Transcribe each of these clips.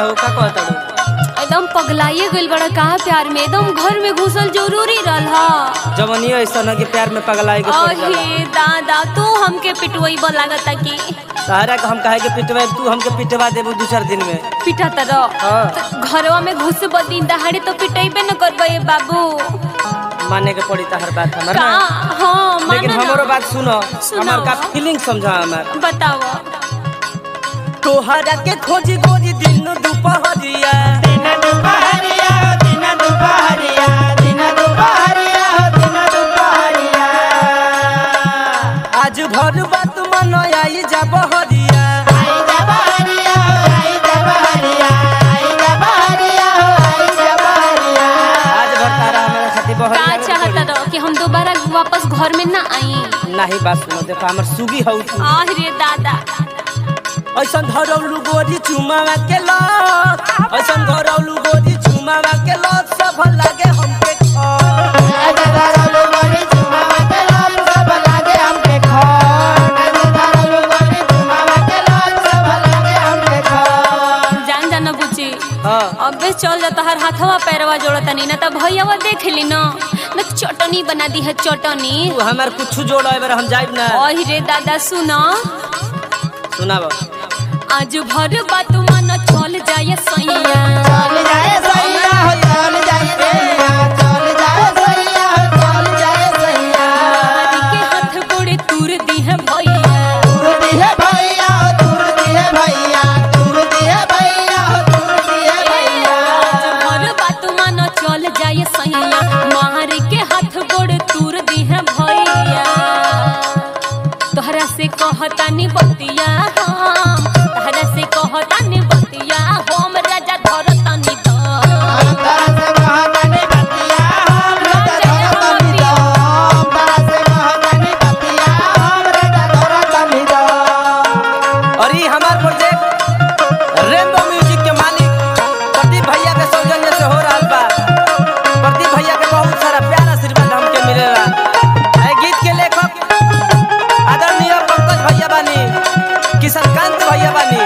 हो का कहता हो एकदम पगलाइए गइल बड़ा कहा प्यार में एकदम घर में घुसल जरूरी रहल हा जवनिया ऐसा न कि प्यार में पगलाई के पड़ जाला अहे दादा तू हमके पिटवई लागता कि सहारा के हम कहे के पिटवा तू हमके पिटवा देबू दू चार दिन में पिटा तरह हाँ। तो घरवा में घुस दिन दहाड़े तो पिटेबे न करबे बाबू माने के पड़ी तहर बात हमर का ना हाँ लेकिन मानो हमरो ना। बात सुनो सुनाओ। हमार का फीलिंग समझा हमार बताओ तोहरा के खोजी गोजी दिन दुपहरिया आज भर बात मन आई जा बहरिया आज भर तारा हमारा खातिर का बहरिया चाहता रहो कि हम दोबारा वापस घर में ना आई नहीं बात सुनो देखो हमर सुगी हौ तू आह रे दादा ऐसन धरौलू गोरी चुमावा के लत ऐसन धरौलू गोरी चुमावा के लत सब लागे हमके खर जान जाना बुची हाँ अबे चल जाता हर हाथवा पैरवा जोड़ता नहीं ना तब भैयावा देख ली ना न चटनी बना दी है चटनी तू हमार कुछ जोड़ो एबार हम जाइब ना ओही रे दादा सुना सुनाब आज भर बात मन चल जाए सैया हमारी के हाथ गोड़े तूर दी है भैया आज भर बात मन चल जाए सैया मार के हाथ गोड़े तूर दी है भैया तोहरा से कहतानी बतिया हम तोहरा से कहतानी बतिया हम राजा धरतानी तो और ये हमार प्रोजेक्ट रेनबो म्यूजिक के मालिक प्रदीप भैया के सौजन्य से हो रहा बा प्रदीप भैया के बहुत सारा प्यार आशीर्वाद हमके मिलेला ए गीत के लेखक आदरणीय पंकज भैया बानी किशनकांत भैया बानी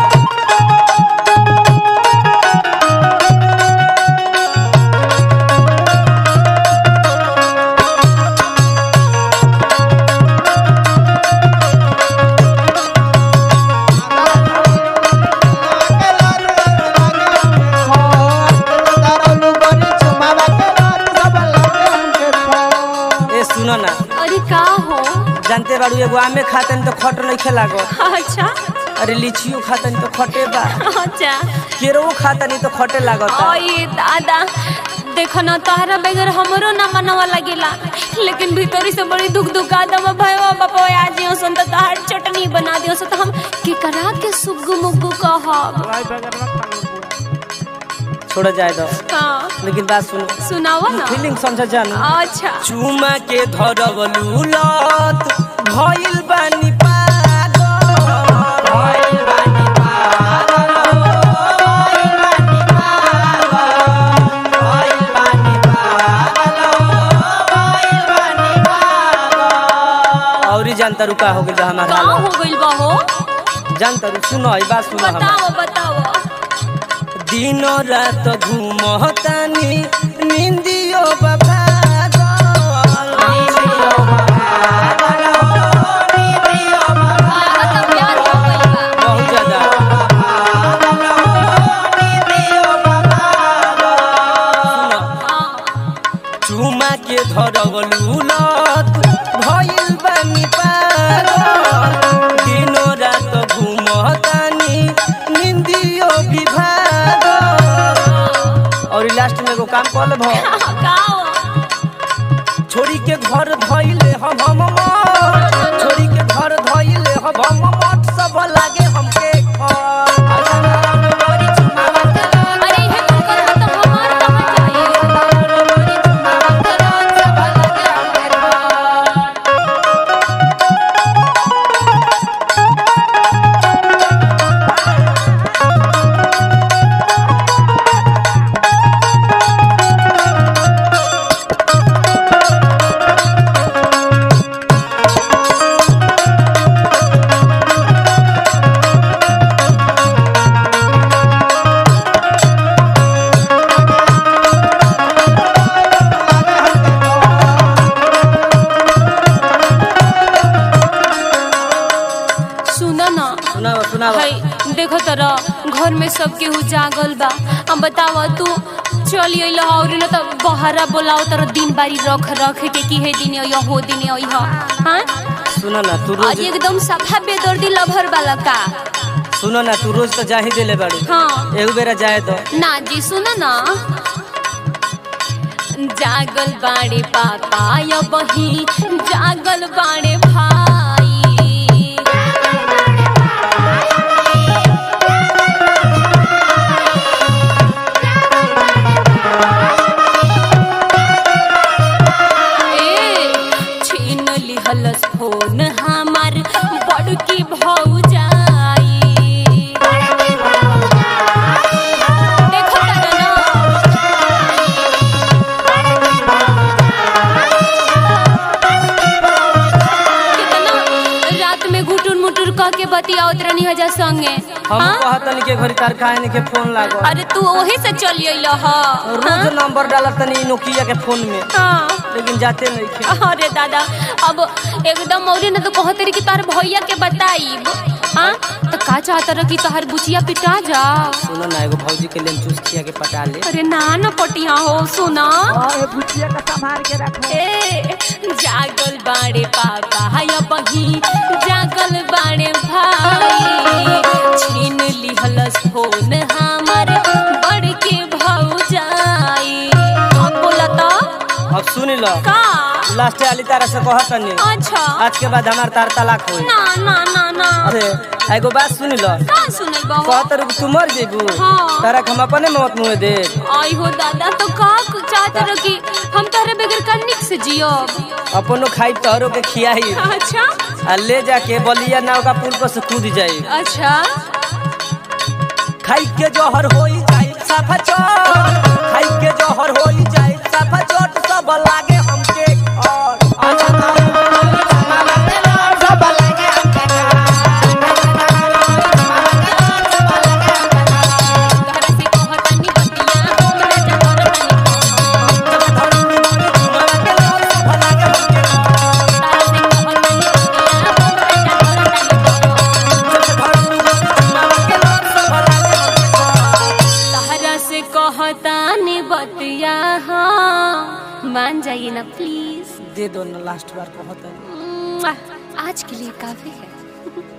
ए सुनो ना अरे का हो जानते बाड़ू एगो आमे खातन तो खट नहीं लागो अच्छा अरे लीचियो खातन तो खटे बा अच्छा केरो खातनी तो खटे लागता ओए दादा देखो ना तोहरा बगैर हमरो ना मनवा लगेला लेकिन भीतरी से बड़ी दुख दुख आदम भयवा बापा आज यो सन त तहार चटनी बना दियो सो तो हम के करा के सुग्गु मुग्गु कहब छोड़ जाए दो हाँ लेकिन बात सुनो सुनावा ना फीलिंग समझ जानू अच्छा चुमा के धरवलू लत भइल बानी पागल भइल बानी पागल भइल बानी पागल भइल बानी पागल भइल बानी पागल औरी जानता रुका हो गइल हमारा का हाल हो गइल बा हो जानता रु सुनो ई बात सुनो हम बताओ बताओ दिन रात घूमतानी निंदियो बाबा निंदियो लागत प्यार हो गइल बा बहुत ज्यादा सुनो, हाँ चुमा के धरवलू लत भइल बानी पागल दिनो रात घूमतानी निंदियो विभाग और लास्ट में एगो काम कर ले का हो छोरी के घर धइले हम हम मठ छोरी के घर धइले हम हम मठ सब लागे हमके खर अरे हे कर तो हमार कहां जाई देखो तरा घर में सब केहू जागल बा अब बतावा तू चली अइल और न त बहरा बोलाओ तर दिन बारी रख रख के की है दिन अइह हो दिन अइह हां सुनो ना तू आज रोज एकदम सफा बेदर्दी लभर वाला का सुनो ना तू रोज तो जा ही देले बाड़ी हाँ एगो बेरा जाए तो ना जी सुन ना जागल बाड़े पापा या बही जागल बाड़े भाई ए, छीन लिहलस फोन हमार बड़की भौजाई देखो तारा ना कितना रात में गुटुर मुटुर कह के बतियावत रहनी हजा संगे हम हाँ? कहतनी के घरी तार काहे के फोन लागो अरे तू वही से चली अइल ह रोज नंबर डालत तनी नोकिया के फोन में हाँ लेकिन जाते नहीं खे अरे दादा अब एकदम औरे न तो कहते रही कि तार भैया के बताई हाँ तो का चाहता रह कि तोहर बुचिया पिटा जा सुनो ना एगो भौजी के लिए चूस खिया के पटा ले अरे ना न पटिया हो सुना ए बुचिया का संभाल के रखो ए जागल बाड़े पापा या बही जागल बाड़े भाई छीन लिहलस फोन हमर बड़के भौजाई अब बोला तो अब सुन लो का लास्ट वाली तारा से कहतनी अच्छा आज के बाद हमार तार तलाक होई ना ना ना ना अरे एगो बात सुन लो का सुनल बाबू कहत रह तू मर जेबू हाँ। तारा के हम अपने मौत मुँह दे आई हो दादा तो का चाहते रह कि हम तारे बगैर कनिक से जियो अपनो खाई तोहरो के खियाई अच्छा आ ले जाके बलिया नाव का पुल पर से कूद जाई अच्छा खाई के जहर होई जाई साफा चोट खाई के जहर होई जाई साफा चोट सब लागे हमके और तोहरा से कहतानी बतिया हमरा जबर तहरा से कहतानी बतिया हाँ मान जाइए ना प्लीज दे दो ना लास्ट बार कहत आज के लिए काफी है